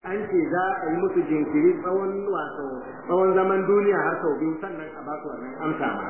an ce za a yi musu jinkiri tsawon wato tsawon zaman duniya har sau biyu sannan a ba su wannan amsa ma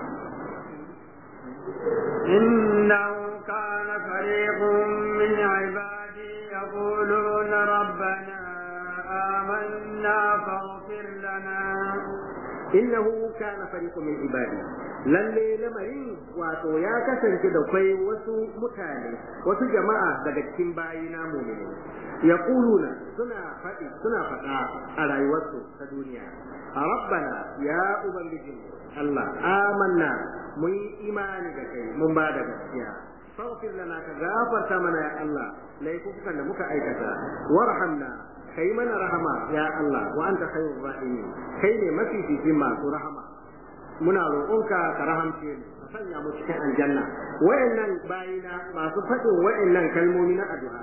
إنه كان فريق من عبادي يقولون ربنا آمنا فاغفر لنا innahu kana fariqun min ibadi lalle lamarin wato ya kasance da kai wasu mutane wasu jama'a daga cikin bayina mu'mini yaquluna suna faɗi suna faɗa a rayuwarsu ta duniya rabbana ya ubangiji Allah amanna mun yi imani da kai mun ba da gaskiya faghfir lana ka gafarta mana ya Allah laifukan da muka aikata warhamna kai mana rahama ya Allah wa anta khairur rahimin kai ne mafificin masu rahama muna roƙonka ka rahamce mu ka sanya mu cikin aljanna wayannan bayina masu faɗin wayannan kalmomi na addu'a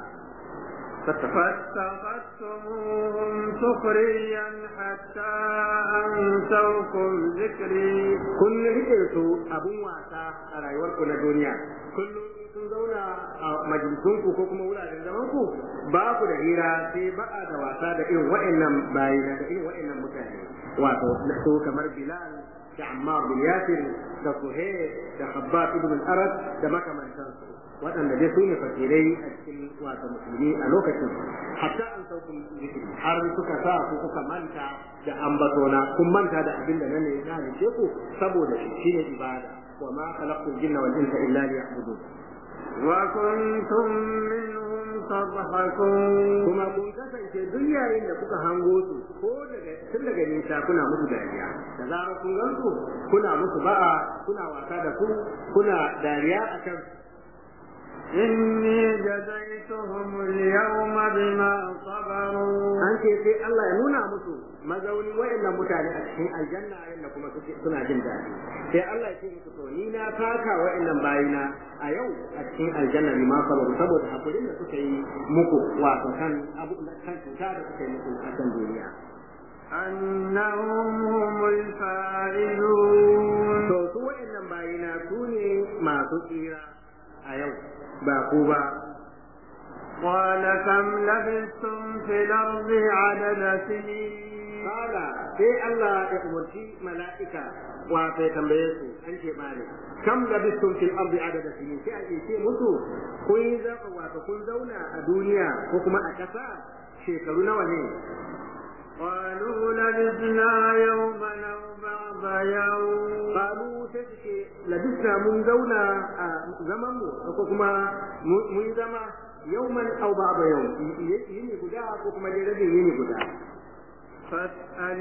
فاتخذتموهم سخريا حتى أنسوكم ذكري kun rike su abun wasa a rayuwarku na duniya kullum sun zauna a majalisunku ko kuma wuraren zamanku ba ku da hira sai ba'a da wasa da irin wa'annan bayina da irin wa'annan mutane wato su kamar bilal da ammar bin yasir da suhaib da khabbab ibn al-arad da makamantansu waɗanda dai su ne fakirai a cikin wato musulmi a lokacin hatta an saukun zikiri har suka sa ku kuka manta da ambatona kun manta da abin da nan ne ya halice ku saboda shi shine ibada wa ma khalaqtul jinna wal insa illa liya'budun وكنتم منهم تضحكون kuma kun kasance duk yayin da kuka hango su ko daga tun daga nisa kuna musu dariya da zarar kun gan su kuna musu ba'a kuna wasa da su kuna dariya akan إني جزيتهم اليوم بما صبروا an ce sai Allah ya nuna musu mazauni wa'annan mutane a cikin aljanna yadda kuma suke suna jin daɗi sai Allah ya ce musu to ni na taka wa'annan bayina a yau a cikin aljanna bi ma sabaru saboda hakurin da suka yi muku wato kan abu kan cuta da suka yi muku a kan duniya أنهم هم الفائزون to su wa'annan bayina su ne masu tsira a yau ba ku ba قال كم لبثتم في الأرض عدد سنين Kala sai Allah ya umarci mala'ika wato ya tambaye su an ce bani kam da bistum fil ardi adada sinin sai ake ce musu kun yi zaka wato kun zauna a duniya ko kuma a ƙasa shekaru nawa ne قالوا لبثنا يوما أو بعض يوم Babu sai su ce labisna mun zauna a zaman mu ko kuma mun zama yauman aw ba'da yau yini guda ko kuma dai rabin yini guda فاسأل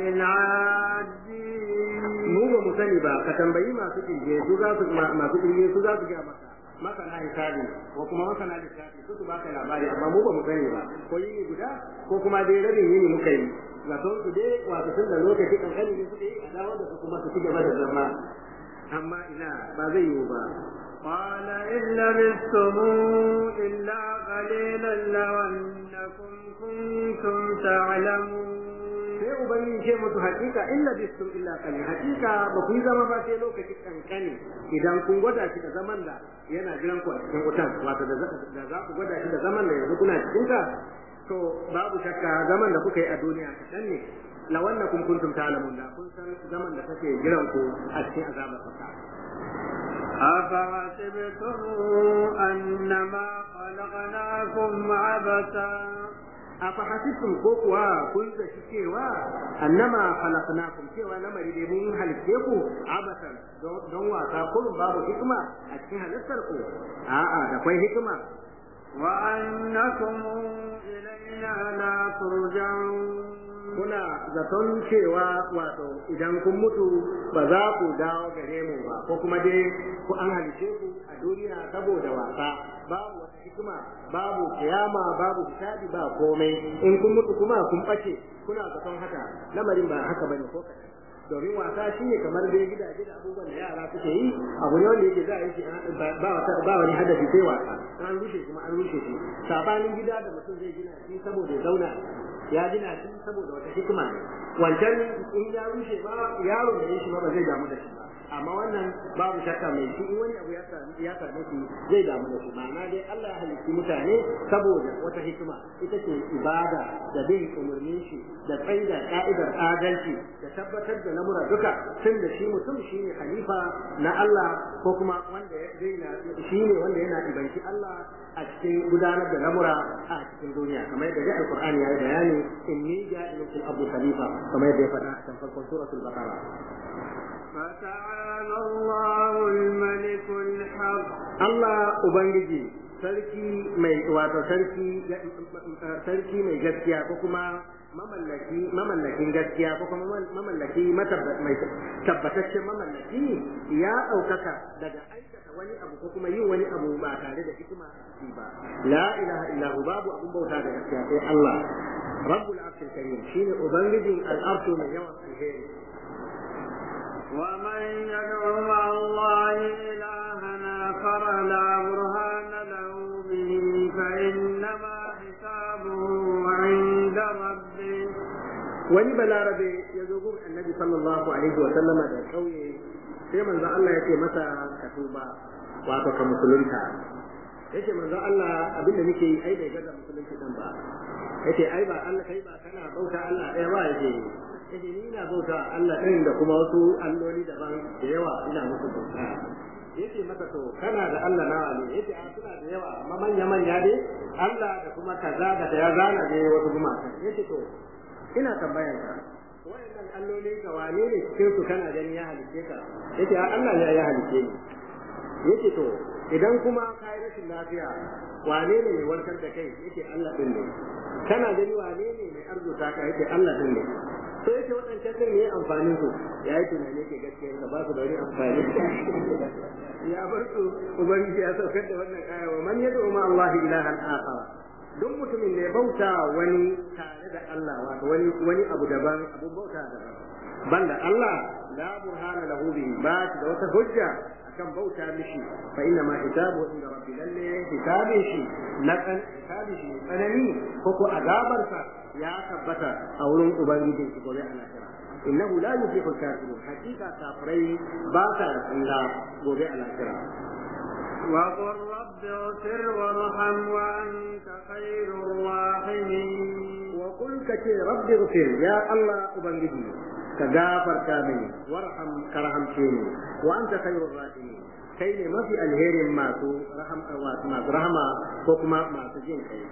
العادين mu ba mu sani ba ka tambayi masu kirge su za su masu kirge su za su ga maka masana hisabi ko kuma masana lissafi su su baka labari amma mu ba mu sani ba ko yini guda ko kuma dai rabin yini muka yi zaton su dai wato tun da lokaci kankani ne suke yi a dawo da su kuma su ci gaba da zama amma ina ba zai yiwu ba قال إن لبثتم إلا قليلا لو أنكم كنتم تعلمون sai ubangiji ce musu hakika illa bistum illa kani hakika ba ku yi zama ba sai lokaci kankani idan kun gwada shi da zaman da yana jiran ku a cikin wutan wato da za ku gwada shi da zaman da yanzu kuna cikin ka to babu shakka zaman da kuka yi a duniya kaɗan ne la wannan kun kuntum ta'lamun da kun san zaman da kake jiran ku a cikin azabar fata أفحسبتم أنما خلقناكم عبثا afahasibtum ko kuwa kun zaci cewa annama khalaqnakum cewa lamari dai mun halitte ku abasan don wasa kullum babu hikima a cikin halittar ku a'a da kwai hikima وأنكم إلينا لا ترجعون kuna zaton cewa wato idan kun mutu ba za ku dawo gare mu ba ko kuma dai ku an halice ku a duniya saboda wasa babu wata hikima babu kiyama babu hisabi ba komai in kun mutu kuma kun bace kuna zaton haka lamarin ba haka bane ko kaɗan domin wasa shi ne kamar dai gidaje da abubuwan da yara suke yi abu ne wanda yake za a yi shi ba ba wani hadafi sai wasa an rushe kuma an rushe shi sabanin gida da mutum zai gina shi saboda ya zauna ya gina shi saboda wata hikima ne wancan in ya rushe ba yaro da shi ba ba zai damu da shi ba amma wannan babu shakka mai shi in wani abu ya same ya same shi zai damu da shi ma'ana dai Allah ya halitti mutane saboda wata hikima ita ce ibada da bin umarnin shi da tsaida ka'idar adalci da tabbatar da lamura duka tun da shi mutum shine khalifa na Allah ko kuma wanda zai na shine wanda yana ibanci Allah a cikin gudanar da lamura a cikin duniya kamar yadda dai alqur'ani ya yi bayani inni ja'ilun fil ardi khalifa kamar yadda ya faɗa a cikin farkon suratul baqara فتعالى الله الملك الحق Allah Ubangiji sarki mai wato sarki sarki mai gaskiya ko kuma mamallaki mamallakin gaskiya ko kuma mamallaki mai tabbataccen mamallaki ya ɗaukaka daga aikata wani abu ko kuma yin wani abu ba tare da hikima a ba la ilaha illahu babu abun bauta da gaskiya sai Allah rabbul arshil karim shine ubangijin al'arshu mai yawan alheri ومن يدعو مع الله إلها آخر لا برهان له به فإنما حسابه عند ربه wani balarabe ya zo gun annabi sallallahu alaihi wa sallama da kauye sai manzo Allah ya ce masa ka tuba wato ka musulunta yace manzo Allah abinda nake yi ai bai gaza musulunci dan ba yace ai ba Allah kai ba kana bauta Allah ɗaya ba yace yace ni ina bauta Allah ɗin da kuma wasu alloli daban da yawa ina musu bauta yace masa to kana da Allah nawa ne yace a suna da yawa amma manya manya dai Allah da kuma kaza da ya zana dai wasu gumaka yace to ina tambayar ka wayannan allolin ka wane ne cikin su kana gani ya halice ka yace a Allah ne ya halice ni yace to idan kuma ka yi rashin lafiya wane ne mai warkar da kai yace Allah din ne kana gani wane ne mai arzuta ka yace Allah din ne to yake waɗancan din ne amfanin su ya yi tunani ke gaskiya ka ba su da wani amfani ya bar su ubangiji ya saukar da wannan aya wa man yad'u ma Allah ilahan akhar duk mutumin da ya bauta wani tare da Allah wato wani wani abu daban abu bauta daban banda Allah la burhana lahu bihi ba da wata hujja akan bauta mishi fa inna ma hisabu inda rabbi lalle hisabin shi na kan hisabin shi tsanani ko ko azabarsa ya tabbata a wurin ubangijin shi gobe a lahira innahu la yuflihu al-kafirun hakika kafirai ba ta tsira gobe a lahira وقل رب اغفر وارحم وأنت خير الراحمين وقل كتي رب اغفر يا الله أبنجي كغافر كامل وارحم كرحم شيني وأنت خير الراحمين kai ne mafi alherin masu masu rahama ko kuma masu jin kai.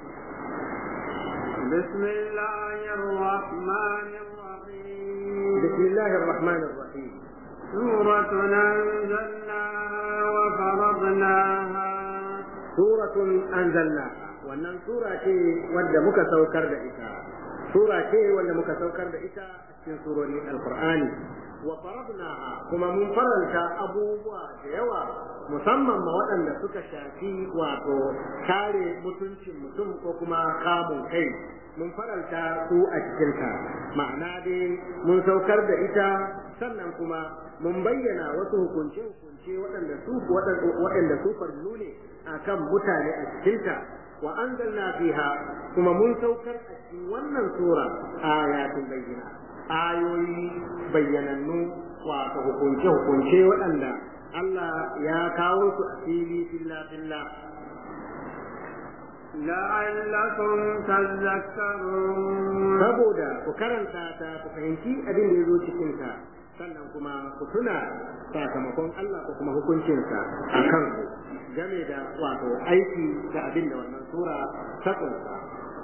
بسم الله الرحمن الرحيم بسم الله الرحمن الرحيم سورة أنزلناها وفرضناها سورة أنزلناها wannan sura ce wadda muka saukar da ita sura ce wadda muka saukar da ita a cikin surori alqur'ani wa faradnaha kuma mun faranta abubuwa da yawa musamman ma waɗanda suka shafi wato kare mutuncin mutum ko kuma kamun kai mun faranta su a cikinta ma'ana dai mun saukar da ita sannan kuma mun bayyana wasu hukunce-hukunce waɗanda su waɗanda su farlu ne akan mutane a cikinta wa anzalna fiha kuma mun saukar a cikin wannan sura ayatin bayyana ayoyi bayyanannu wato hukunce-hukunce waɗanda Allah ya kawo su a fili filla filla لعلكم تذكرون saboda ku karanta ta ku fahimci abin da ya zo cikin ta sannan kuma ku tuna sakamakon Allah ko kuma hukuncinsa a kanku game da wato aiki da abin da wannan sura ta kunsa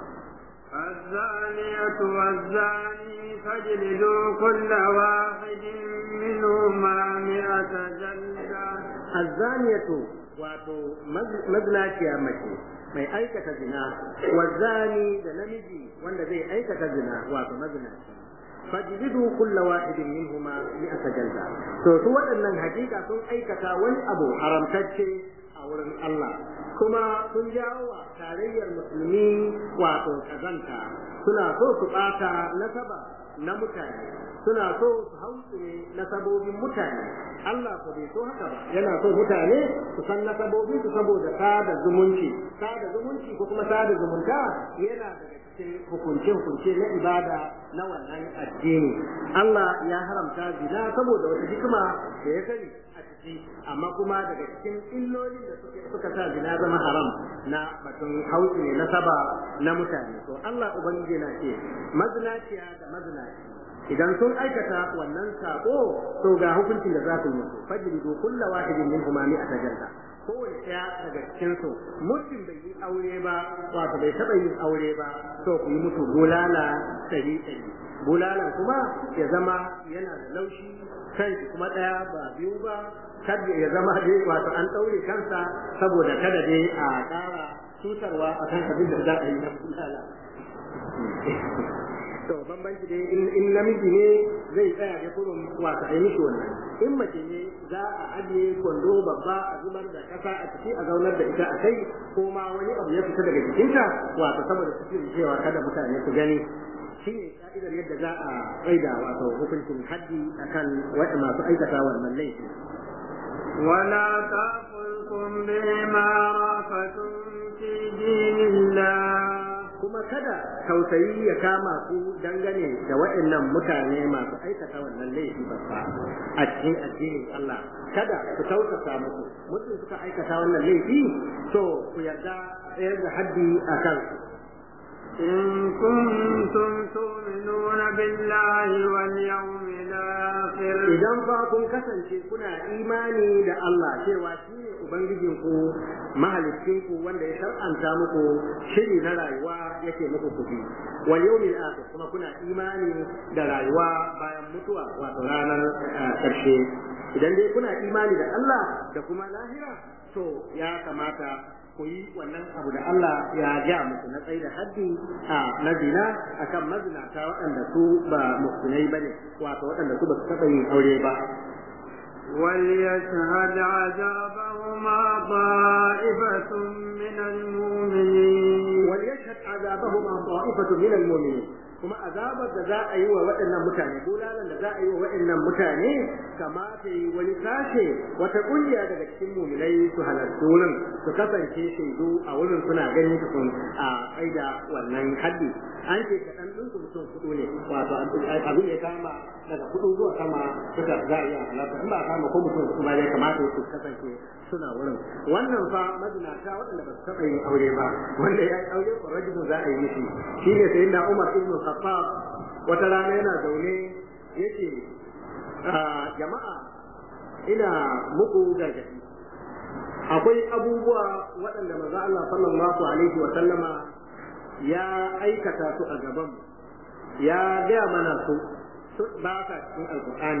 الزانية والزاني فاجلدوا كل واحد منهما مئة جلدة الزانية wato mazinaciya mace mai aikata zina wazani da namiji wanda zai aikata zina wato mazinaci fajlidu kulla wahidin minhuma mi'ata jalda to su waɗannan hakika sun aikata wani abu haramtacce a wurin Allah kuma sun jawo wa tarayyar musulmi wato kazanta suna so su ɓata nasaba na mutane suna so su hautsine nasabobin mutane Allah ko bai so haka ba yana so mutane su san nasabobin su saboda sada zumunci sada zumunci ko kuma sada zumunta yana daga cikin hukunce-hukunce na ibada na wannan addini Allah ya haramta zina saboda wata hikima da ya sani a ciki amma kuma daga cikin illolin da suka sa zina zama haram na batun hausi ne na saba na mutane to Allah ubangiji na ce mazinaciya da mazinaci idan sun aikata wannan sako to ga hukuncin da za ku yi musu fajridu kulla wahidin minhum mi'ata jalda kowane ɗaya daga cikin su mutum bai yi aure ba wato bai taɓa yin aure ba to ku yi musu bulala ɗari ɗari bulalan kuma ya zama yana da laushi kan kuma ɗaya ba biyu ba kada ya zama dai wato an ɗaure kansa saboda kada dai a ƙara cutarwa a kan abin da za a yi na bulala to bambanci dai in namiji ne zai tsaya da kurun wato a yi mishi wannan in mace ne za a ajiye kwando babba a zubar da kasa a ciki a zaunar da ita a kai ko ma wani abu ya fita daga jikinta wato saboda su cewa kada mutane su gani shi ne ka'idar yadda za a tsaida wato hukuncin haddi akan masu aikata wannan laifi ولا تأخذكم بما رأفتم في دين الله kuma kada tausayi ya kama ku dangane da waɗannan mutane masu aikata wannan laifi babba a cikin addinin Allah kada ku tausasa musu mutum suka aikata wannan laifi to ku yarda tsayar da haddi a kansu إن كنتم تؤمنون بالله واليوم الآخر idan fa kun kasance kuna imani da Allah cewa shi ne ubangijinku mahalicinku wanda ya shar'anta muku shiri na rayuwa yake muku kuɗi wal yawmil akhir kuma kuna imani da rayuwa bayan mutuwa wato ranar karshe idan dai kuna imani da Allah da kuma lahira to ya kamata ku yi wannan abu da Allah ya ja muku na tsaye da haddi a na zina akan mazinata waɗanda su ba muhsinai bane wato waɗanda su ba su taɓa yin aure ba وليشهد عذابهما طائفة من المؤمنين وليشهد عذابهما طائفة من المؤمنين kuma azabar da za a yi wa waɗannan mutane bulalan da za a yi wa waɗannan mutane kamata yi wani sashe wata ƙungiya daga cikin muminai su halarci wurin su kasance shaidu a wurin suna ganin su sun a tsaida wannan haddi an ce kaɗan ɗin su mutum kuɗu ne wato abin ya kama daga kuɗu zuwa sama suka za a iya halarta in ba a kama ko mutum su ba ya kamata su kasance suna wurin wannan fa mazinata waɗanda ba su taɓa yin aure ba wanda ya yi aure ko rajulun za a yi mishi shine sai na Umar ibn Khattab wata rana yana zaune yace jama'a ina muku gargaɗi akwai abubuwa waɗanda manzo Allah sallallahu alaihi wa sallama ya aikata su a gaban ya gaya mana su ba ka cikin alqur'ani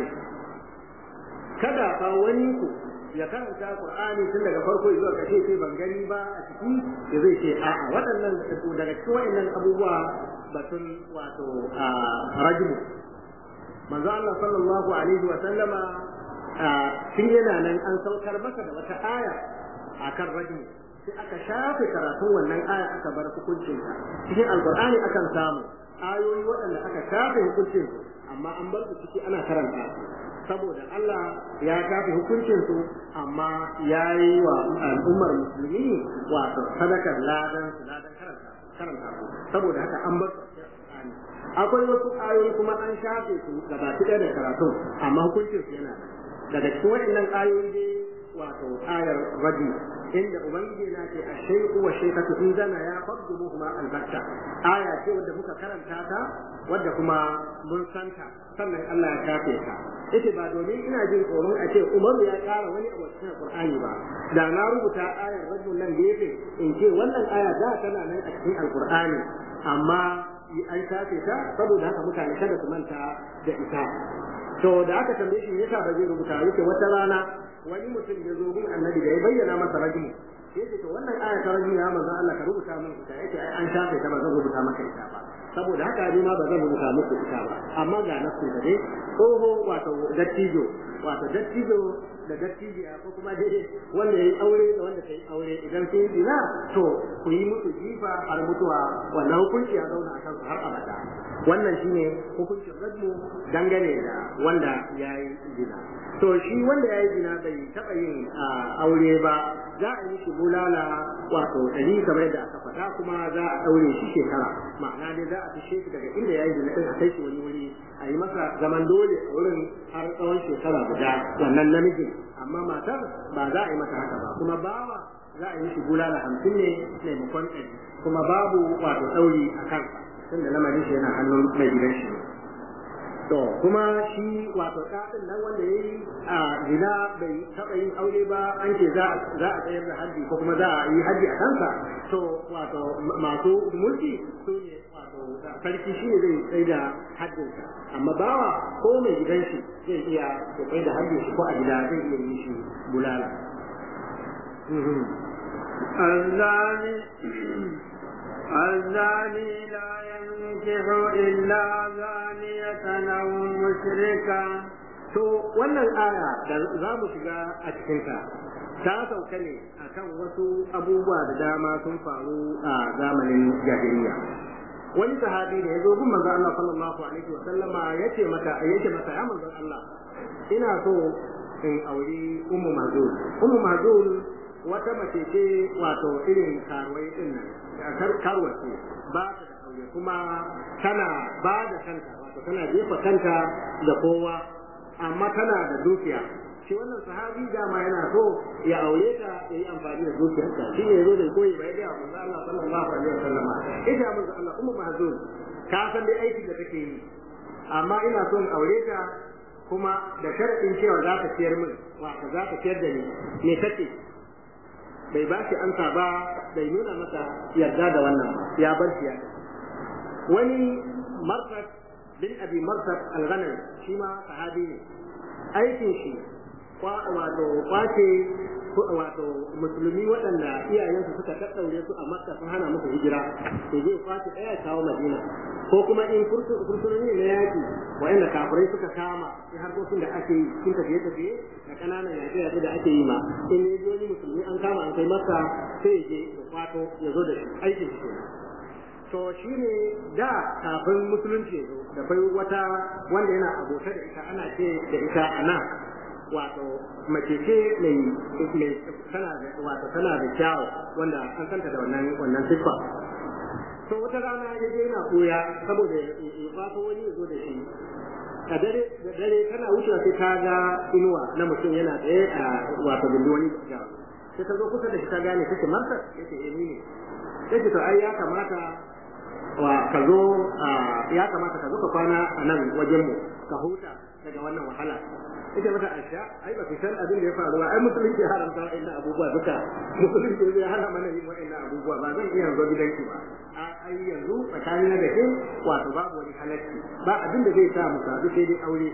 kada fa wani ku ya karanta Qur'ani tun daga farko zuwa ƙarshe sai ban gani ba a ciki ya zai ce a'a waɗannan daga cikin waɗannan abubuwa batun wato a rajmu manzo Allah sallallahu alaihi wa sallama tun yana nan an saukar masa da wata aya akan rajmu sai aka shafe karatun wannan aya aka bar hukuncin cikin alqur'ani akan samu ayoyi waɗanda aka shafe hukuncin amma an bar su ciki ana karanta su saboda Allah ya shafe hukuncin su amma ya yi wa al'ummar musulmi wato sadakar ladan su ladan karanta karanta su saboda haka an bar su akwai wasu ayoyi kuma an shafe su gaba ɗaya da karatu amma hukuncin su yana daga cikin waɗannan ayoyi dai wato ayar raji inda ubangiji na ce a shaiku wa shaikatu in zana ya faddu kuma albatta aya ce wadda muka karanta ta wadda kuma mun santa sannan Allah ya shafe ta yace ba domin ina jin tsoron a ce Umaru ya ƙara wani abu cikin Qur'ani ba da na rubuta ayar rajul nan gefe in ce wannan aya da tana nan a cikin Alƙur'ani amma an shafe ta saboda haka mutane kada su manta da ita to da aka tambaye shi yasa ba zai rubuta yake wata rana wani mutum ya zo gun annabi da ya bayyana masa rajul sai ce to wannan aya ta rajul ya manzo Allah ka rubuta min ita yace ai an shafe ta ba zan rubuta maka ita ba saboda haka ni ma ba zan rubuta muku ita ba amma ga nasu da dai tsoho wato dattijo wato dattijo da dattijiya ko kuma dai wanda yayi aure da wanda ta yi aure idan sun yi zina to ku yi musu jifa har mutuwa wannan hukunci ya zauna a kansu har abada wannan shine hukuncin rajmu dangane da wanda ya yi zina to shi wanda ya yi zina bai taɓa yin aure ba za a yi shi bulala wato ɗari kamar yadda aka faɗa kuma za a ɗaure shi shekara ma'ana dai za a fishe shi daga inda ya yi zina ɗin a kai shi wani wuri a yi masa zaman dole a wurin har tsawon shekara guda wannan namijin amma matar ba za a yi mata haka ba kuma bawa za a yi shi bulala hamsin ne maimakon ɗari kuma babu wato ɗauri a kansa tunda lamarin shi yana hannun mai gidan shi to kuma shi wato ɗaɗin nan wanda ya yi a zina bai taɓa yin aure ba an ce za a tsayar da haddi ko kuma za a yi haddi a kansa to wato masu mulki su ne wato sarki shi ne zai tsaye da haddinsa amma bawa ko mai gidan shi zai iya ya tsaye da haddin shi ko a gida zai iya yi shi bulala. الزاني الزاني لا ينكح إلا زانية أو مشركا To wannan aya da za mu shiga a cikinta ta sauka ne akan wasu abubuwa da dama sun faru a zamanin jahiliya. Wani sahabi da ya zo gun manzon Allah sallallahu alaihi wa sallama yace mata yace mata ya manzon Allah ina so in auri ummu mazul ummu mazul wata mace ce wato irin karuwai din nan karuwa ce ba ta da aure kuma tana ba da kanta wato tana jefa kanta da kowa amma tana da dukiya shi wannan sahabi dama yana so ya aure ta ya yi amfani da dukiyarsa shi ne zo da koyi bai ga manzo Allah sallallahu alaihi wasallam ita manzo Allah ummu mahzun ka san dai aikin da take yi amma ina son aure ta kuma da sharadin cewa za ta ciyar min wato za ta ciyar da ni me kace bai ba shi ansa ba bai nuna masa yarda da wannan ya bar shi ya wani marsad bin abi marsad al-ghanam shi ma sahabi ne aikin shi wato kwace wato musulmi waɗanda iyayensu suka tattaure su a makka sun hana musu hijira to zai kwace ɗaya kawo madina ko kuma in fursunoni na yaƙi waɗanda kafirai suka kama in harkokin da ake yi cikin tafiye tafiye da ƙananan yaƙe yaƙe da ake yi ma in ne wani musulmi an kama an kai masa sai ya je ya kwato ya zo da shi aikin shi to shi ne da kafin musulunci ya zo da bai wata wanda yana abota da ita ana ce da ita ana wato mace ce mai mai tana da wato tana da kyawu wanda an santa da wannan wannan siffa to wata rana ya je yana koya saboda ya fato wani ya zo da shi a dare da dare tana wucewa sai ta ga inuwa na mutum yana tsaye a wato gindi wani kyawu sai ta zo kusa da shi ta gane take marta yace eh ni ne yace to ai ya kamata wa ka zo ya kamata ka zo ka kwana a nan wajen mu ka huta daga wannan wahala ita mata asha ai ba san abin da ya faru ba ai musulunci ya haramta wa'annan abubuwa duka musulunci ya hana mana yin wa'annan abubuwa ba zan iya zo gidanki ba a ai yanzu tsakanin da ke wato babu wani halacci ba abin da zai sa mu sadu sai dai aure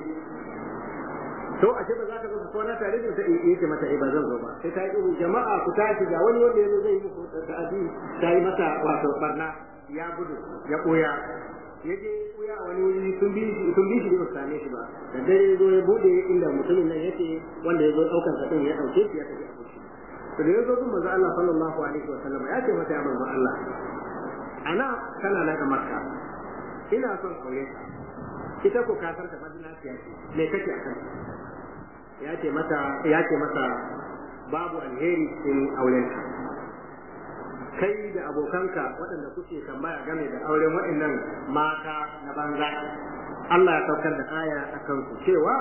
to a ce ba za ka zo kwana tare da sai yake mata eh ba zan zo ba sai ta yi jama'a ku tashi ga wani wanda yazo zai yi muku ta'adi ta yi mata wato barna ya gudu ya koya ya je koya wani wuri sun bi shi sun bi shi ba same shi ba da dare zo ya bude inda mutumin nan yake wanda ya zo daukar sa din ya dauke shi ya tafi abuci to da yazo kun manzo Allah sallallahu alaihi wa sallam ya ce mata ya manzo Allah ana kana na da makka ina son aure ka ita ko ka san ta madina ce me kake akan ya ce mata ya ce mata babu alheri cikin aurenka kai da abokanka waɗanda kuke tambaya game da auren waɗannan mata na banza Allah ya saukar da aya a kansu cewa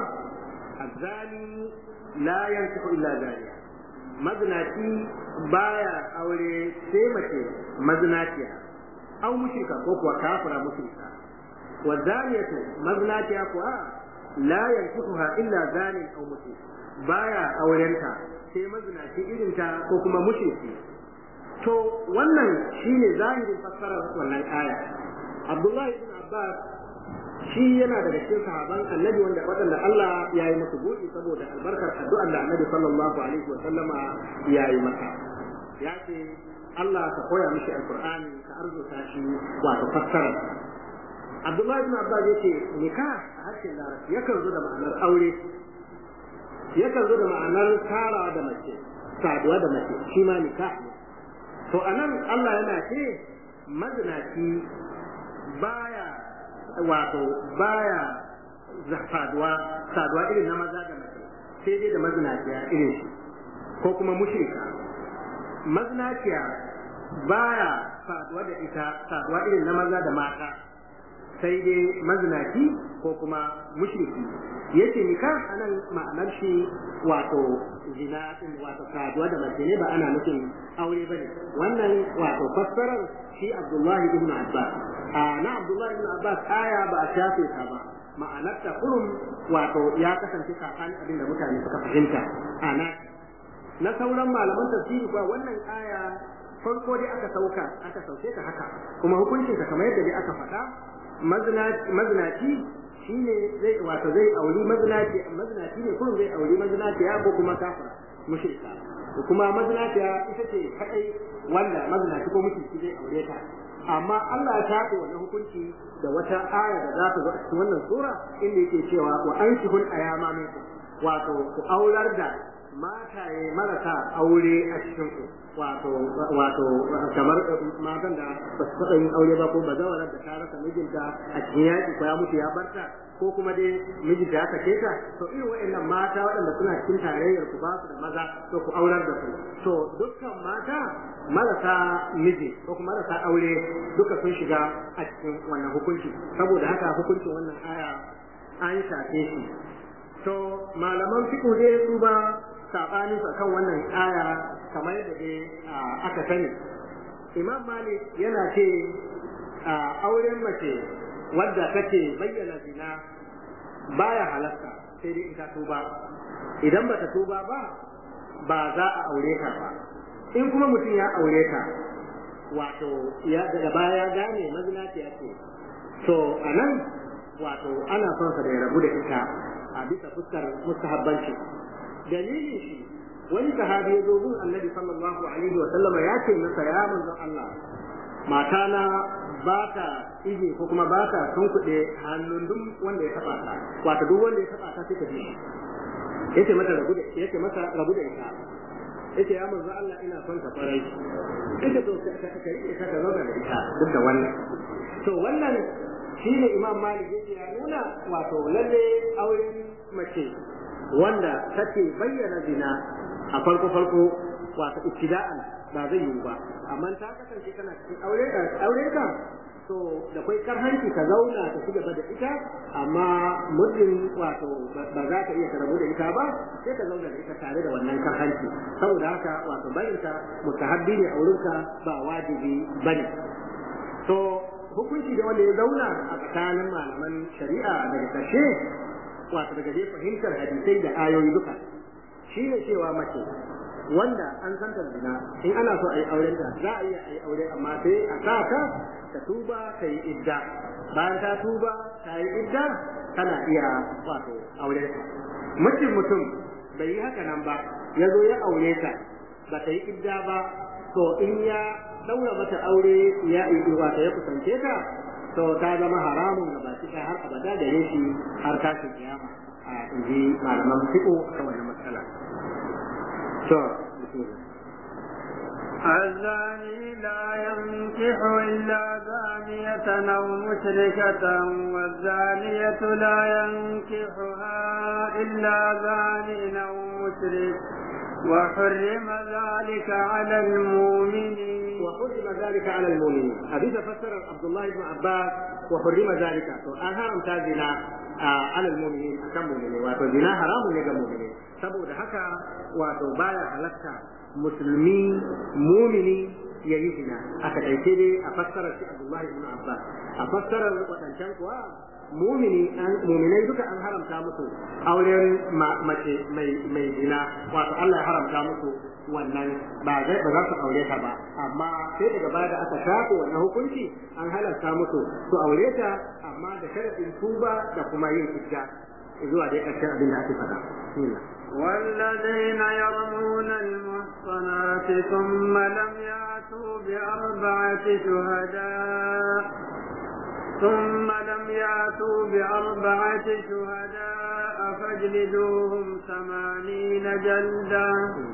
azzani la yantiqu illa zaniya mazinaci baya aure sai mace mazinaciya au mushrika ko kuwa kafira mushrika wa zaniyatu mazinaciya kuwa la yantiquha illa zanin au mushrik baya aurenta sai mazinaci irinta ko kuma mushriki to wannan shine zahirin fassarar wannan aya Abdullahi ibn Abbas shi yana daga cikin sahaban annabi wanda waɗanda Allah ya yi musu buɗi saboda albarkar addu'ar da annabi sallallahu alaihi wa sallama ya yi masa ya ce Allah ka koya mishi alqur'ani ka arzuta shi wato fassara Abdullahi ibn Abbas yace nikah a harshen Larabci yakan zo da ma'anar aure yakan zo da ma'anar tara da mace saduwa da mace shi ma nikah ne to anan Allah yana ce mazinaci baya wato baya saduwa saduwa irin na maza da mace sai dai da mazinaciya irin shi ko kuma mushrika mazinaciya baya saduwa da ita saduwa irin na maza da mata sai dai mazinaci ko kuma mushriki yace nikah anan ma'anar shi wato zina din wato saduwa da mace ne ba ana nufin aure bane wannan wato fassarar shi Abdullahi ibn Abbas na Abdullahi ibn Abbas aya ba a shafe ta ba ma'anar ta kurum wato ya kasance kakan abin da mutane suka fahimta ana na sauran malaman tafsiri kuwa wannan aya farko dai aka sauka aka sauke ta haka kuma hukuncin ta kamar yadda dai aka faɗa mazinaci shine zai wato zai auri mazinaci mazinaci ne kullum zai auri mazinaci ya ko kuma kafira mushrika kuma mazinaci ita ce kadai wanda mazinaci ko mushriki zai aure ta amma Allah ya shafe wannan hukunci da wata aya da za ta zo a cikin wannan sura inda yake cewa wa anshihul ayama minkum wato ku aular da mataye marasa aure a cikin ku wato wato kamar matan da ba su taɓa yin aure ba ko ba zawarar da ta rasa mijinta a cikin yaƙi ko ya mutu ya barta ko kuma dai mijinta ya sake ta to irin waɗannan mata waɗanda suna cikin tarayyar ku ba su da maza to ku aurar da su to dukkan mata marasa miji ko kuma marasa aure duka sun shiga a cikin wannan hukunci saboda haka hukuncin wannan aya an shafe shi to malaman fiqh dai su ba sabanin su akan wannan aya kamar yadda dai aka sani imam malik yana ce auren mace wadda take bayyana zina baya halatta sai dai ita tuba idan bata tuba ba ba za a aure ka ba in kuma mutum ya aure ka wato ya daga baya ya gane mazinaciya ce to anan wato ana son sa da ya rabu da ita a bisa fuskar mustahabbanci dalilin shi wani sahabi ya zo gun annabi sallallahu alaihi wa sallama ya ce masa ya manzon Allah matana ba ta ije ko kuma ba ta tunkuɗe hannun duk wanda ya taɓa ta wato duk wanda ya taɓa ta sai ta bi yace mata rabu da yace masa rabu da ita yace ya manzo Allah ina son ka farai ita to ka ka ka ita ka zauna da ita duk da wannan to wannan shine Imam Malik yace ya nuna wato lalle auren mace wanda take bayyana zina a farko farko wato ibtida'an ba zai yiwu ba amma ta kasance kana cikin aure aure ka to da kai karhanci ka zauna ka ci gaba da ita amma muddin wato ba za ka iya ka rabu da ita ba sai ka zauna da ita tare da wannan karhanci saboda haka wato barin ta mustahabbi ne a wurinka ba wajibi bane to hukunci da wanda ya zauna a tsakanin malaman shari'a daga ƙarshe wato daga dai fahimtar hadisai da ayoyi duka shi ne cewa mace wanda an san zina in ana so a yi auren ta za a iya a yi aure amma sai a sa ta ta tuba ta yi idda bayan ta tuba ta yi idda tana iya wato auren ta mutum mutum bai yi haka nan ba ya zo ya aure ta ba ta yi idda ba to in ya daura mata aure ya yi wato ya kusance ta to ta zama haramun ga baki ɗaya har abada gare shi har tashin kiyama a inji malaman fiƙo akan wannan matsala to الزاني لا ينكح إلا زانية أو مشركة والزانية لا ينكحها إلا زان أو مشرك وحرم ذلك على المؤمنين وحرم ذلك على المؤمنين حديث فسر عبد الله بن عباس وحرم ذلك to an haramta zina على المؤمنين akan mu'mini wato zina haramun ne ga mu'mini saboda haka wato baya halatta musulmi mumini ya yi zina a takaice dai a fassarar shi Abdullahi ibn Abbas a fassarar wadancan kuwa mumini an muminai duka an haramta musu auren mace mai mai zina wato Allah ya haramta musu wannan ba zai ba za su aure ta ba amma sai daga baya da aka shafe wannan hukunci an halarta musu su aure ta amma da sharadin tuba da kuma yin idda zuwa dai ƙarshen abin da ake faɗa والذين يرمون المحصنات ثم لم يأتوا بأربعة شهداء ثم لم يأتوا بأربعة شهداء فاجلدوهم ثمانين جلدا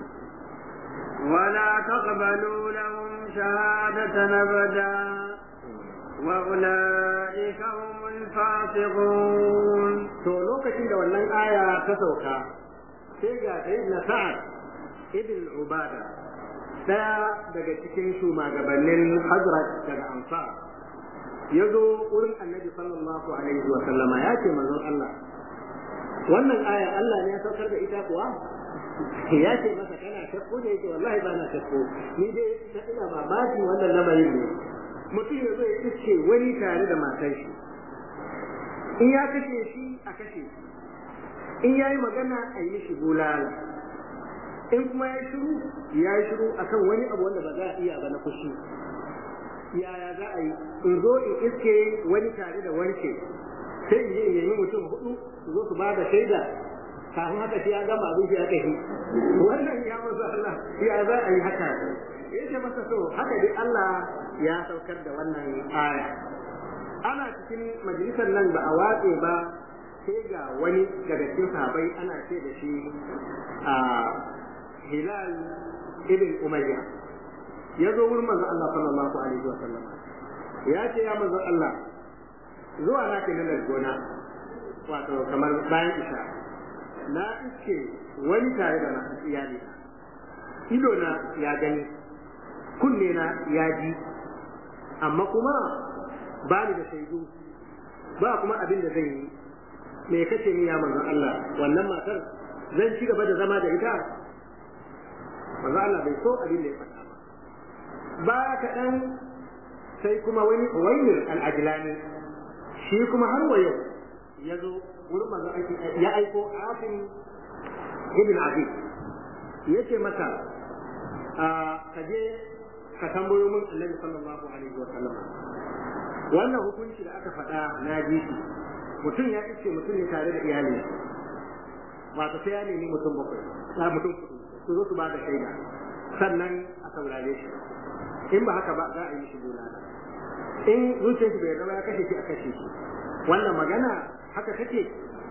ولا تقبلوا لهم شهادة أبدا وأولئك هم فاسقون to lokacin da wannan aya ta sauka sai ga sayyidina sa'ad ibn ubada daya daga cikin shugabannin hazrat daga ansar ya zo wurin annabi sallallahu alaihi wa sallama ya ce manzon Allah wannan aya Allah ne ya saukar da ita kuwa ya ce masa kana shakku ne yake wallahi ba na shakku ni dai na ina mamakin wannan lamarin ne mutum ya zo ya iske wani tare da matar shi in ya kashe shi a kashe shi in ya yi magana a yi mishi bulala in kuma ya yi shiru ya yi shiru akan wani abu wanda ba za a iya ba na fushi yaya za a yi in zo in iske wani tare da wanke sai in je in nemi mutum hudu su zo su ba da shaida kafin haka shi ya gama abin shi ya kai wannan ya masa Allah ya za a yi haka ya ce masa so haka dai Allah ya saukar da wannan aya ana cikin majalisar nan ba a watse ba sai ga wani daga cikin sahabai ana ce da shi a Hilal ibn Umayya ya zo wurin manzo Allah sallallahu alaihi wa sallam ya ce ya manzo Allah zuwa na ke nan gona wato kamar bayan isha na iske wani tare da masu iyali ido na ya gani kunne na ya ji amma kuma ba ni da shaidu ba kuma abin da zan yi me kace ni ya manzon Allah wannan matar zan ci gaba da zama da ita manzon Allah bai so abin da ya faɗa ba ba kaɗan sai kuma wani uwayyir al-ajlani shi kuma har wa yau ya zo wurin manzon ya aiko afin ibn abi yace maka ka je ka tambayo min annabi sallallahu alaihi wa sallam wannan hukunci da aka faɗa na ji shi mutum ya iske mutum ne tare da iyali wato sai ya nemi mutum bakwai ya mutum su zo su ba da shaida sannan a saurare shi in ba haka ba za a yi shi bulala in zuciyar shi bai zama ya kashe shi a kashe shi wannan magana haka take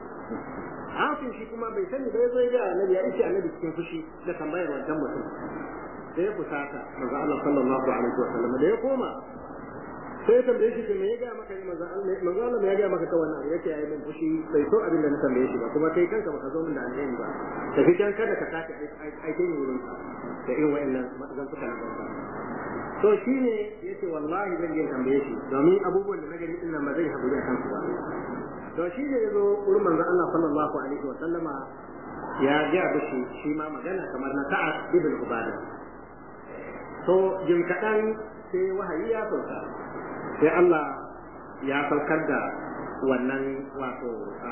hafin shi kuma bai sani bai zo ya annabi ya iske annabi cikin fushi da tambayar wancan mutum da ya fusata manzo Allah sallallahu alaihi wa sallam da ya koma sai ya tambaye shi me ya ga maka ne manzo Allah manzo Allah ya ga maka ta wannan abu yake yayi min fushi bai so abin da na tambaye shi ba kuma kai kanka baka zo min da alheri ba da fitan kada ka sake aike ni wurin da irin wa'annan zan fuka na banza to shine yace wallahi zan je tambaye shi domin abubuwan da na gani din nan ba zai haƙuri a kansu ba to shi ne yazo wurin manzo Allah sallallahu alaihi wa sallama ya ga bishi shi ma magana kamar na Sa'ad ibn Ubadah to jin kaɗan sai wahayi ya sauka sai Allah ya saukar da wannan wato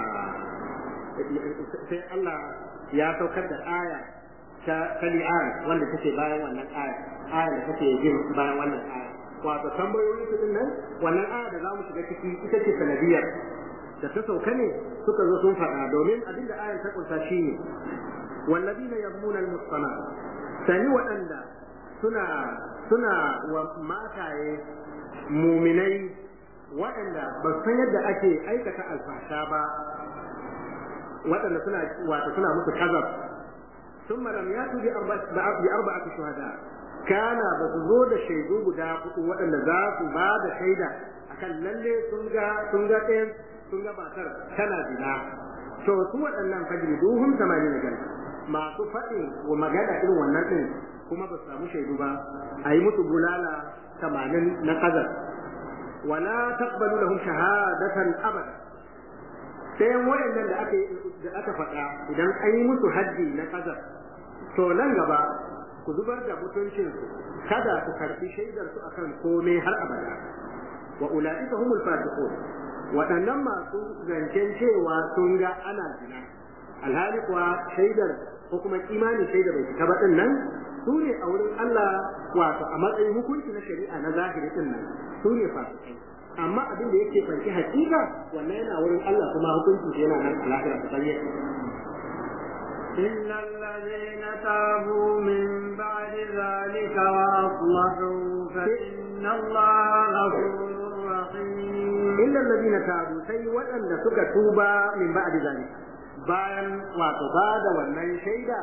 sai Allah ya saukar da aya ta kali'an wanda take bayan wannan aya aya da take jin bayan wannan aya wato tambayoyi su din nan wannan aya da zamu shiga ciki ita ce sanadiyar da ta sauka ne suka zo sun faɗa domin abinda ayar ta kunsa shine wallazina yabmuna al-muhsanat sani waɗanda suna suna wa mataye muminai waɗanda ba san yadda ake aikata alfasha ba waɗanda suna wato suna musu kazab ثم لم يأتوا بأربعة شهداء كان بسزو da shaidu guda hudu waɗanda za su ba da shaida akan lalle sun ga sun ga ɗayan sun ga matar tana zina to su waɗannan fajri duhum tamanin jalda masu faɗin wa magana irin wannan ɗin kuma ba su samu shaidu ba a yi musu bulala tamanin na kazar wala taqbalu lahum shahadatan abada sai waɗannan da aka da aka faɗa idan an yi musu haddi na kazar to nan gaba ku zubar da mutuncin su kada ku karɓi shaidar su akan komai har abada wa ulaika humul fasiqun waɗannan masu zancen cewa sun ga ana zina alhali kuwa shaidar ko kuma kimanin shaidar bai fita ba din nan su ne a wurin Allah wato a matsayin hukunci na shari'a na zahiri din nan su ne fasikai amma abin da yake fanki hakika wannan yana wurin Allah kuma hukunci yana nan a lahira ta bayyana إلا الذين تابوا من بعد ذلك وأصلحوا فإن الله غفور رحيم إلا الذين تابوا سي وأن سك توبا من بعد ذلك bayan wato ba da wannan shaida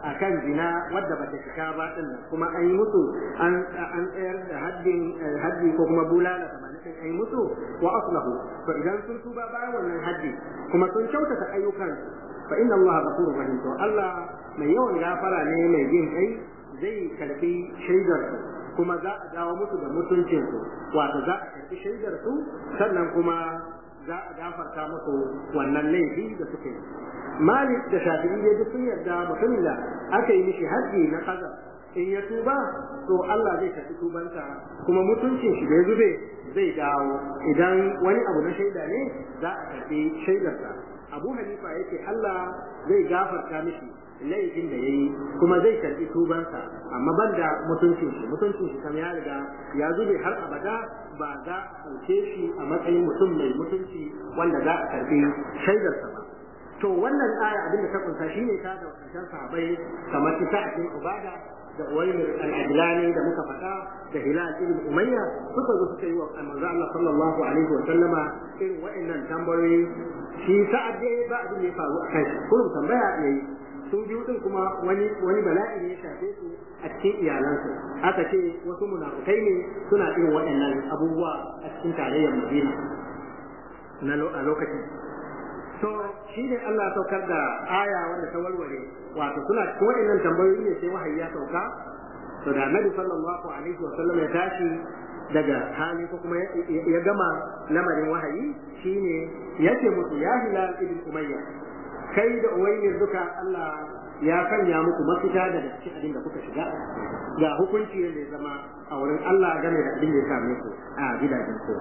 akan zina wadda bata cika ba din kuma an yi musu an an tsayar da haddin haddi ko kuma bulala tamanin din an yi musu wa aslahu to idan sun tuba bayan wannan haddi kuma sun kyautata ayyukan fa inna Allah ghafurur rahim to Allah mai yawan gafara ne mai jin kai zai karbi shaidar kuma za a dawo musu da mutuncin su wato za a karbi shaidar su sannan kuma za a gafarta musu wannan laifi da suke yi malik da shafi'i dai duk sun yarda mutumin da aka yi mishi haji na kaza in ya tuba to Allah zai karbi tubansa kuma mutuncin shi da ya zube zai dawo idan wani abu na shaida ne za a karbi shaidarsa abu hanifa yake Allah zai gafarta mishi laifin da yayi kuma zai karbi tubansa amma banda mutuncin shi mutuncin shi kam ya riga ya zube har abada ba za a ɗauke shi a matsayin mutum mai mutunci wanda za a karbi shaidarsa ba to wannan aya abinda ta kunsa shine ta da karshen sahabbai kamar ta cikin ubada da uwaymir al-adlani da muka faɗa da hilal ibn umayya suka zo suka yi wa manzo Allah sallallahu alaihi wa sallama irin wa'annan tambayoyi shi sa'ad dai ba abin da ya faru a kai kullum tambaya yayi sun biyu din kuma wani wani bala'i ne ya shafe su a cikin iyalansu aka ce wasu munafukai ne suna irin waɗannan abubuwa a cikin tarayyar Madina na a lokacin to shi ne Allah ya saukar da aya wanda ta walwale wato suna cikin waɗannan tambayoyi ne sai wahayi ya sauka to da Annabi sallallahu alaihi wa sallam ya tashi daga hali ko kuma ya gama lamarin wahayi shine yace musu ya hilal ibn umayya kai da uwayyar duka Allah ya sanya muku mafita daga cikin abin da kuka shiga ga hukunci yadda ya zama a wurin Allah game da abin da ya same ku a gidajen ku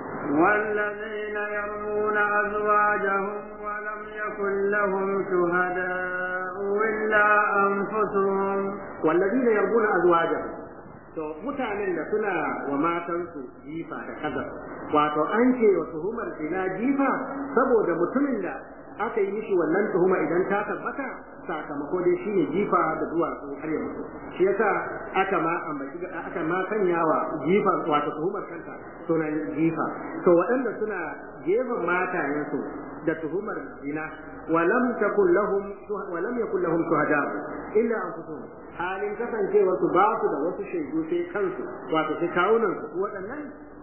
والذين يرمون أزواجهم ولم يكن لهم شهداء إلا أنفسهم والذين يرمون أزواجهم to mutanen da suna wa matansu jifa da kaza wato an ce wa tuhumar zina jifa saboda mutumin da aka yi mishi wannan tuhuma idan ta tabbata sakamako dai shine jifa da duwatsu har ya mutu shi yasa aka ma ambaci aka ma sanya wa jifa wato tuhumar kanta sunan jifa to waɗanda suna gefen matayensu da tuhumar zina ولم تكن لهم ولم يكن لهم شهداء الا انفسهم halin kasancewa su ba su da wasu shaidu sai kansu wato sai kawunan su waɗannan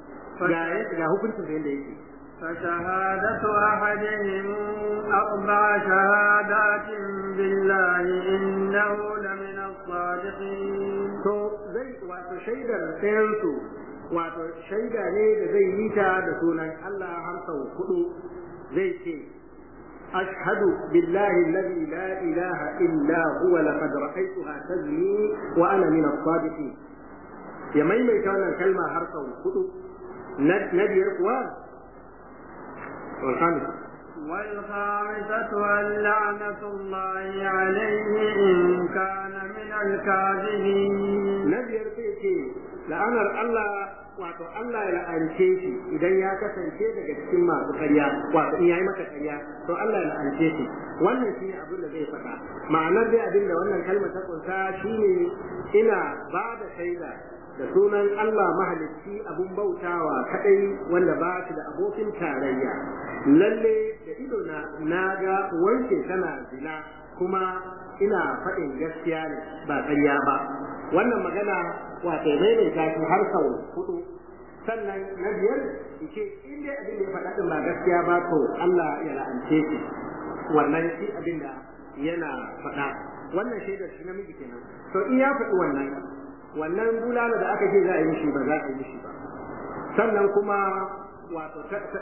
ga hukuncin da yadda yake فشهادة أحدهم أربع شهادات بالله إنه لمن الصادقين. تو زي واتو شيدا سيرتو wato shaida ne da zai yi ta da sunan Allah har sau hudu zai ce أشهد بالله الذي لا إله إلا هو لقد رأيتها تزني وأنا من الصادقين يا ميمي كان الكلمة هرقا وخطو نبي القوان والخامسة والخامسة أن لعنة الله عليه إن كان من الكاذبين نبي القوان la'anar Allah wato Allah ya la'ance shi idan ya kasance daga cikin masu ƙarya wato in yayi maka ƙarya to Allah ya la'ance shi wannan shine abin da zai faɗa ma'anar dai abin da wannan kalmar ta kunsa shine ina ba da shaida da sunan Allah mahalicci abun bautawa kadai wanda ba shi da abokin tarayya lalle da ido na naga wanke tana zina kuma ina faɗin gaskiya ne ba ƙarya ba wannan magana wato maimaita shi har sau hudu sannan na biyar ce in dai abin da ya faɗa ɗin ba gaskiya ba to Allah ya la'ance shi wannan shi abin da yana faɗa wannan shaidar shi namiji kenan to in ya faɗi wannan wannan bulala da aka ce za a yi mishi ba za a yi mishi ba sannan kuma wato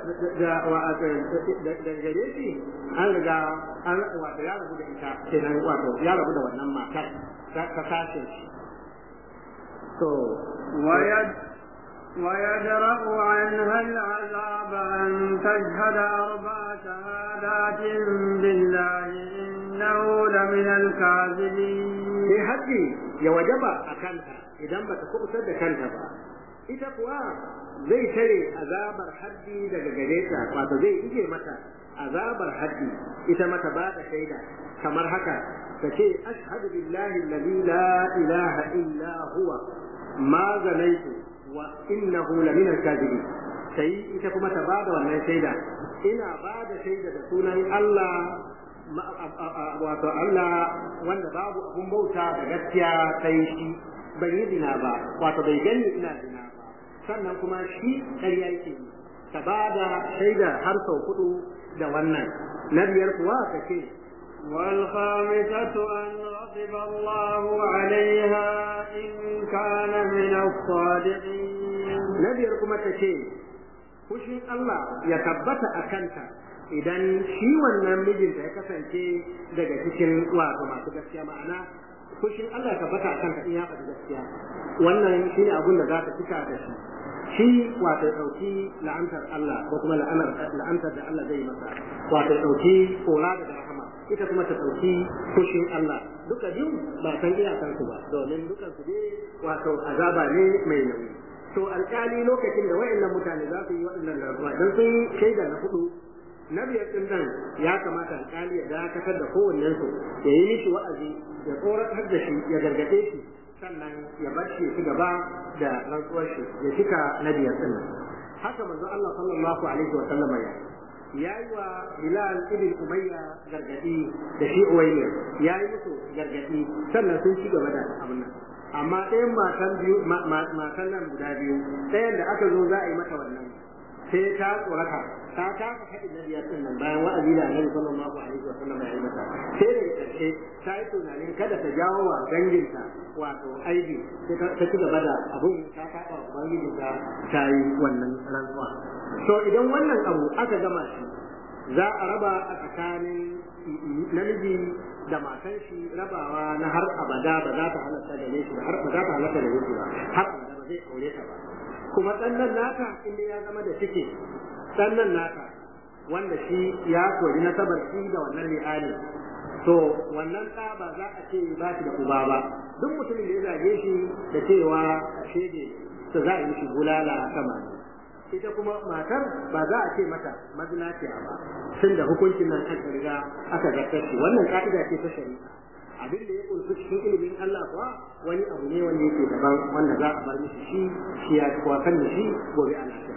da gare shi an riga an wato ya rabu da ita kenan wato ya rabu da wannan matar ta kashe shi to ويد ويدرأ عنها العذاب أن تشهد أربع شهادات بالله إنه لمن الكاذبين. في حدي يا وجب أكلها إذا ما تكون سد كلها ita kuwa zai tare azabar haddi daga gare ta wato zai ije mata azabar haddi ita mata ba da shaida kamar haka ta ce ashhadu billahi alladhi la ilaha illa huwa ma zanaitu wa innahu la min al-kadhibin sai ita kuma ta bada wannan shaida ina bada shaida da sunan Allah wato Allah wanda babu abun bauta da gaskiya sai shi bai yi zina ba wato bai gani ina zina ba sannan kuma shi ƙarya yake yi ka ba da shaida har sau hudu da wannan na biyar kuwa ka ce والخامسة أن غضب الله عليها إن كان من الصادقين نبي كما تشي fushin Allah ya tabbata a kanta idan shi wannan mijinta ya kasance daga cikin wato masu gaskiya ma'ana fushin Allah ya tabbata a kanta in ya faɗi gaskiya wannan shi ne abin da za ta cika da shi shi wato ɗauki la'antar Allah ko kuma la'antar da Allah zai masa wato ɗauki kora daga rahama ita kuma ta ɗauki fushin Allah duka biyu ba san iyakansu ba domin dukan su ne wato azaba ne mai nauyi to alƙali lokacin da wayannan mutane za su yi waɗannan rantsuwa dan sun yi shaida na hudu na biyar din nan ya kamata alƙali ya dakatar da kowannen su ya yi mishi wa'azi ya tsoratar da shi ya gargaɗe shi sannan ya bar shi ci gaba da rantsuwar shi ya cika na biyar din nan haka manzo Allah sallallahu alaihi wa sallam ya ya yi wa Hilal ibn Umayya gargadi da shi Uwaymir ya yi musu gargadi sannan sun ci gaba da abin nan amma ɗayan matan biyu matan nan guda biyu ɗayan da aka zo za a yi mata wannan sai ta tsorata ta kasa haɗin na biyar ɗin nan bayan wa'azi da annabi sallallahu alaihi wa sallam ya yi mata sai da ƙarshe ta yi tunanin kada ta jawo wa danginta wato aibi sai ta ci gaba da abun ta kaɗa wa ubangijinta ta yi wannan rantsuwa to idan wannan abu aka gama shi za a raba a tsakanin namiji da matan shi rabawa na har abada ba za ta halatta da shi ba har ba za ta halatta da shi ba har abada ba zai aure ta ba kuma ɗannan nata inda ya zama da ciki ɗannan nata wanda shi ya kori nasabar shi da wannan li'ani to wannan ɗa ba za a ce ba shi da uba ba duk mutumin da ya zage shi da cewa shege to za a yi shi bulala sama ita kuma matar ba za a ce mata mazinaciya ba tun da hukuncin nan aka riga aka zartar shi wannan ka'ida ce ta shari'a abin da ya kunshi cikin ilimin Allah kuwa wani abu ne wanda yake daban wanda za a bar mishi shi shi ya kuwa kan shi gobe a lafiya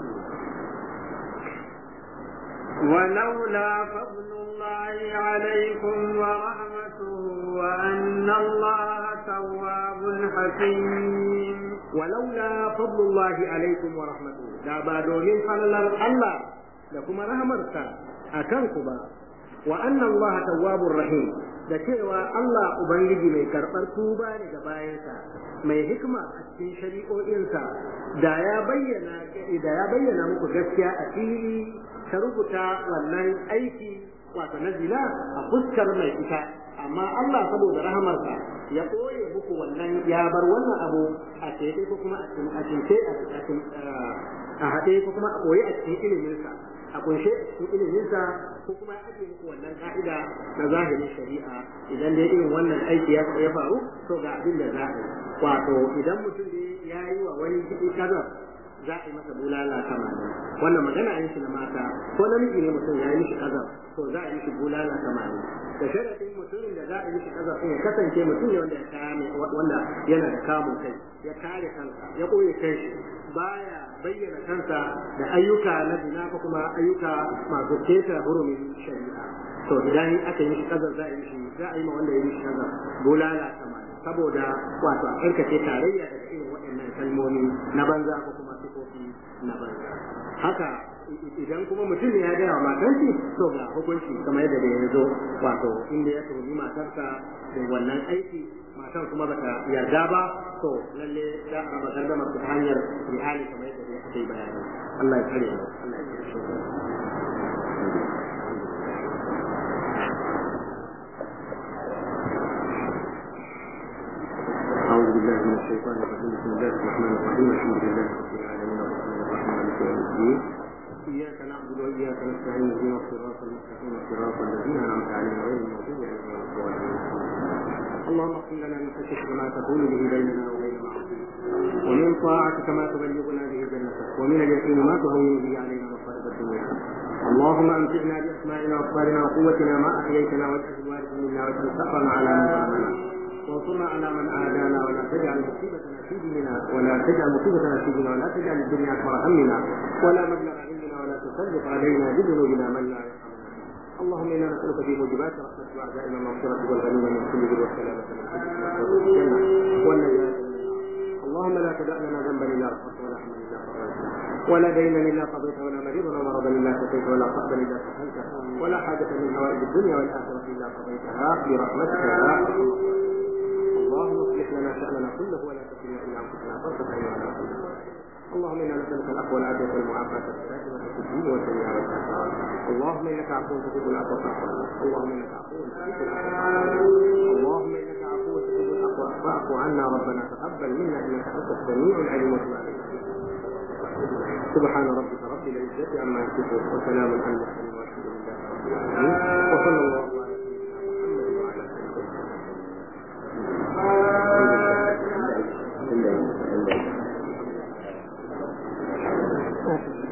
ولولا فضل الله عليكم ورحمته وأن الله تواب حكيم ولولا فضل الله عليكم ورحمته da ba domin falalar Allah da kuma rahmarsa a kanku ba wa anna Allah tawwabur rahim da cewa Allah ubangiji mai karɓar tuba ne ga bayansa mai hikima a cikin shari'o'insa da ya bayyana da ya bayyana muku gaskiya a fili ta rubuta wannan aiki wato na zina a fuskar mai ita amma Allah saboda rahamarsa ya ɓoye muku wannan ya bar wannan abu a tebe ko kuma a cince a haɗe ko kuma a ɓoye a cikin iliminsa a kunshe a cikin iliminsa ko kuma ya ajiye muku wannan ka'ida na zahirin shari'a idan dai irin wannan aiki ya faru to ga abin da za a yi wato idan mutum ne ya yi wa wani jiɗi kaza za a yi masa bulala tamanin wannan magana yin shi na mata ko namiji ne mutum ya yi mishi kaza to za a yi mishi bulala tamanin da sharadin mutumin da za a yi mishi kaza ya kasance mutum ne wanda ya kame wanda yana da kamun kai ya kare kansa ya koye kai baya bayyana kansa da ayyuka na zina ko kuma ayyuka masu keta hurumin shari'a to idan aka yi mishi kaza za a yi mishi za a yi ma wanda ya yi mishi kaza bulala tamanin saboda wato a karkace tarayya daga irin waɗannan kalmomi na banza ko kuma sifofi na banza haka idan kuma mutum ne ya gaya wa matarsa to ga hukunci kamar yadda da ya zo wato inda ya tuhumi matarsa da wannan aiki matar kuma bata yarda ba to lalle za a raba gardamar ta hanyar rihali kamar yadda ya aka yi bayani Allah ya tsare mu Allah ya tsare shi أعوذ بالله من الشيطان الرجيم بسم الله الرحمن الرحيم الحمد لله رب العالمين والرحمن الرحيم مالك يوم الدين إياك نعبد وإياك نستعين اهدنا الصراط المستقيم صراط الذين أنعمت عليهم غير المغضوب عليهم ولا الضالين اللهم اغفر لنا من خشيتك ما تقول به بيننا وبين معصيتك ومن طاعتك ما تبلغنا به جنتك ومن اليقين ما تهون به علينا مصائب الدنيا اللهم امتعنا باسمائنا وابصارنا وقوتنا ما احييتنا واجعل الوارث منا واجعل ثأرنا على من ظلمنا وانصرنا على من عادانا ولا تجعل مصيبتنا في ديننا ولا تجعل مصيبتنا في ديننا ولا تجعل الدنيا اكبر همنا ولا مبلغ علمنا ولا تسلط علينا بذنوبنا من لا يرحمنا اللهم انا نسالك في موجبات رحمتك واعدائنا المغفره والغنيمه من كل ذنب والسلامه من كل الجنه والنجاه اللهم لا تدع لنا ذنبا الا غفرته ولا حملا الا فرجته ولا دينا الا قضيته ولا مريضا ولا مرضا الا شفيته ولا فقدا الا سهلته ولا حاجه من حوائج الدنيا والاخره الا قضيتها برحمتك يا ارحم اللهم اصلح لنا شاننا كله ولا تكلنا الا انفسنا طرفه عين ولا اللهم انا نسالك العفو والعافيه والمعافاه الدائمه في الدين والدنيا والاخره اللهم انك عفو تحب العفو فاعف عنا اللهم انك عفو تحب العفو فاعف عنا اللهم انك عفو تحب العفو فاعف عنا ربنا تقبل منا انك انت السميع العليم وتب علينا سبحان ربك رب العزه عما يصفون وسلام على المرسلين والحمد لله رب العالمين وصلى الله على سيدنا محمد وعلى اله وصحبه